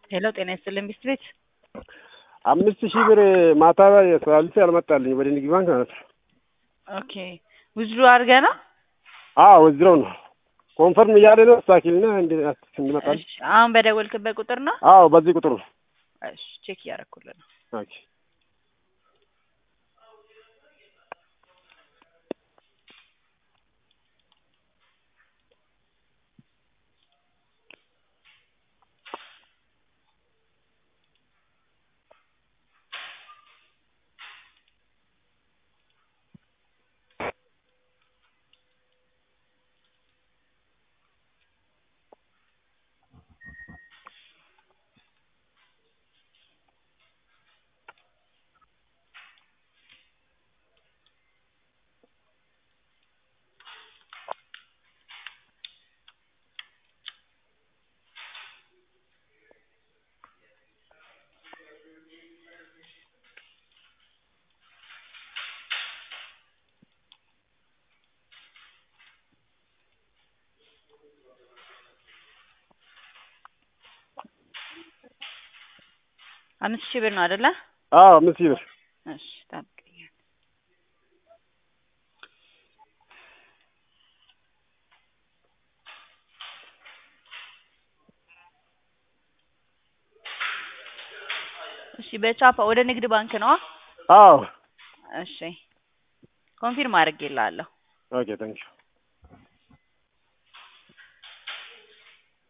ሄሎ ጤና ይስጥልኝ ሚስት ቤት አምስት ሺህ ብር ማታ ሳልፍ ያልመጣልኝ ወደ ንግድ ባንክ ማለት ነው። ኦኬ ውዝዱ አድርገህ ነው? አዎ ወዝረው ነው ኮንፈርም እያለ ነው ስታኪልና እንዲመጣል። እሺ አሁን በደወልክበት ቁጥር ነው? አዎ በዚህ ቁጥር ነው። እሺ ቼክ እያደረኩልህ ነው። ኦኬ አምስት ሺህ ብር ነው አይደለ? አዎ አምስት ሺህ ብር እሺ ጠብቀኝ። እሺ በቻፓ ወደ ንግድ ባንክ ነው? አዎ እሺ ኮንፊርም አድርጌልሃለሁ። ኦኬ ታንኪዩ